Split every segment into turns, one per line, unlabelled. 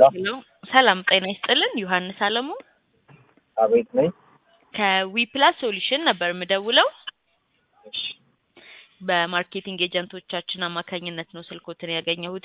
ሄሎ ሰላም ጤና ይስጥልን ዮሐንስ አለሙ
አቤት ነኝ።
ከዊፕላስ ሶሉሽን ነበር የምደውለው
እሺ
በማርኬቲንግ ኤጀንቶቻችን አማካኝነት ነው ስልኮትን ያገኘሁት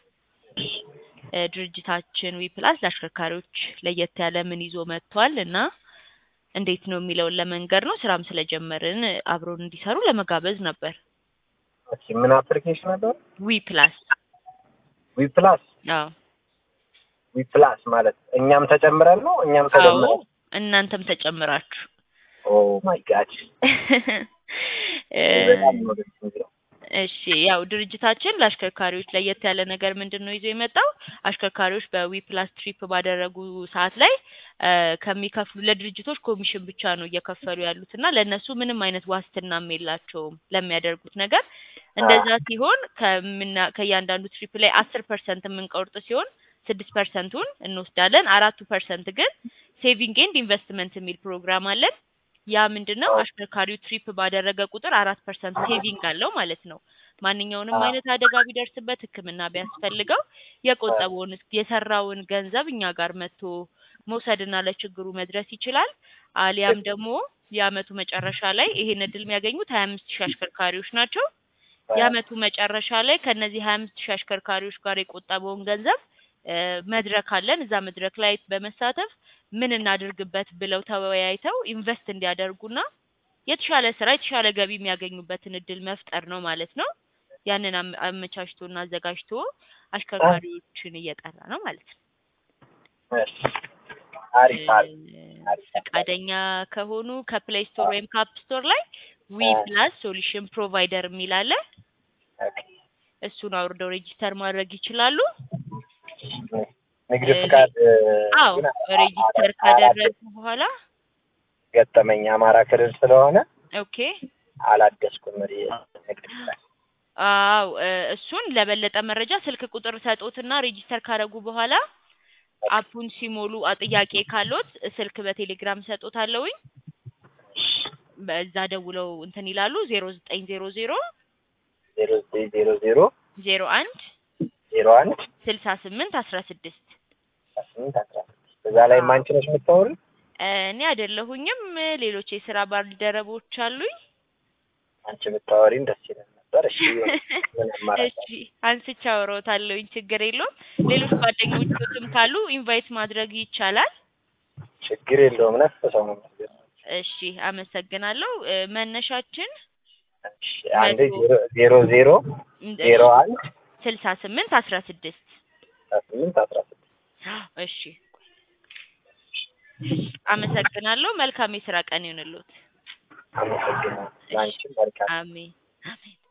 እ ድርጅታችን ዊፕላስ ለአሽከርካሪዎች ለየት ያለ ምን ይዞ መጥቷል እና እንዴት ነው የሚለውን ለመንገር ነው ስራም ስለጀመርን አብሮን እንዲሰሩ ለመጋበዝ ነበር
እሺ ምን አፕሊኬሽን ነበር?
ዊፕላስ
ዊ ፕላስ
አዎ
ዊ ፕላስ ማለት እኛም ተጨምረን ነው እኛም
አዎ
ተጨምረን
እናንተም ተጨምራችሁ
ኦ ማይ ጋድ
እ
በጣም ነው ደስ የሚለው።
እሺ ያው ድርጅታችን ለአሽከርካሪዎች ለየት ያለ ነገር ምንድን ነው ይዞ የመጣው አሽከርካሪዎች በዊፕላስ ትሪፕ ባደረጉ ሰዓት ላይ እ ከሚከፍሉ ለድርጅቶች ኮሚሽን ብቻ ነው እየከፈሉ ያሉት እና ለእነሱ ምንም አይነት ዋስትናም የላቸውም ለሚያደርጉት ነገር እንደዛ ሲሆን ከምና ከእያንዳንዱ ትሪፕ ላይ አስር ፐርሰንት የምንቆርጥ ሲሆን ስድስት ፐርሰንቱን እንወስዳለን አራቱ ፐርሰንት ግን ሴቪንግ ኤንድ ኢንቨስትመንት የሚል ፕሮግራም አለን ያ ምንድን ነው አሽከርካሪው ትሪፕ ባደረገ ቁጥር አራት ፐርሰንት ሴቪንግ አለው ማለት ነው ማንኛውንም አይነት አደጋ ቢደርስበት ህክምና ቢያስፈልገው የቆጠበውን የሰራውን ገንዘብ እኛ ጋር መጥቶ መውሰድና ለችግሩ መድረስ ይችላል አሊያም ደግሞ የአመቱ መጨረሻ ላይ ይሄን እድል የሚያገኙት ሀያ አምስት ሺህ አሽከርካሪዎች ናቸው የአመቱ መጨረሻ ላይ ከነዚህ ሀያ አምስት ሺህ አሽከርካሪዎች ጋር የቆጠበውን ገንዘብ እ መድረክ አለን እዛ መድረክ ላይ በመሳተፍ ምን እናድርግበት ብለው ተወያይተው ኢንቨስት እንዲያደርጉና የተሻለ ስራ የተሻለ ገቢ የሚያገኙበትን እድል መፍጠር ነው ማለት ነው ያንን አመ- አመቻችቶና አዘጋጅቶ አሽከርካሪዎችን እየጠራ ነው ማለት ነው
እሺ አሪፍ አሪፍ
እ ፈቃደኛ ከሆኑ ከፕሌይ ስቶር ወይም ከአፕ ስቶር ላይ ዊ ፕላስ ሶሉሽን ፕሮቫይደር የሚል አለ
ኦኬ።
እሱን አውርደው ሬጂስተር ማድረግ ይችላሉ
ንግድ
እ
ፍቃድ
አዎ
ግን
ሬጂስተር
አራት
ካደረጉ በኋላ
ገጠመኝ አማራ ክልል ስለሆነ
ኦኬ
አላደስኩም ሪ ንግድ ፍቃድ
አዎ እ እሱን ለበለጠ መረጃ ስልክ ቁጥር ሰጦትና ሬጂስተር ካደረጉ በኋላ አፑን ሲሞሉ አ ጥያቄ ካሎት ስልክ በቴሌግራም ሰጦታለሁኝ በዛ ደውለው እንትን ይላሉ ዜሮ ዘጠኝ ዜሮ ዜሮ
ዜሮ ዘጠኝ ዜሮ ዜሮ
ዜሮ አንድ
ዜሮ አንድ
ስልሳ ስምንት አስራ ስድስት
ስምንት አስራ ስድስት እዛ ላይ አንቺ ነሽ የምታወሪ
እኔ አይደለሁኝም ሌሎች የስራ ባልደረቦች አሉኝ
አንቺ ብታወሪን ደስ ይላል ነበር እሺ ምን አማራጭ
እሺ አንስቼ አወራዎታለሁኝ ችግር የለውም ሌሎች ጓደኞችም ካሉ ኢንቫይት ማድረግ ይቻላል
ችግር የለውም ነፍ ሰው ነው የሚያስገርመው።
እሺ አመሰግናለሁ እ መነሻችን
እሺ አንዴ ዜሮ ዜሮ ዜሮ ዜሮ አንድ
ስልሳ ስምንት አስራ ስድስት
አስራ ስምንት አስራ ስድስት
እሺ አመሰግናለሁ መልካም የስራ ቀን ይሁንልዎት
አመሰግናለሁ። ለአንቺም መልካም
አሜን አሜን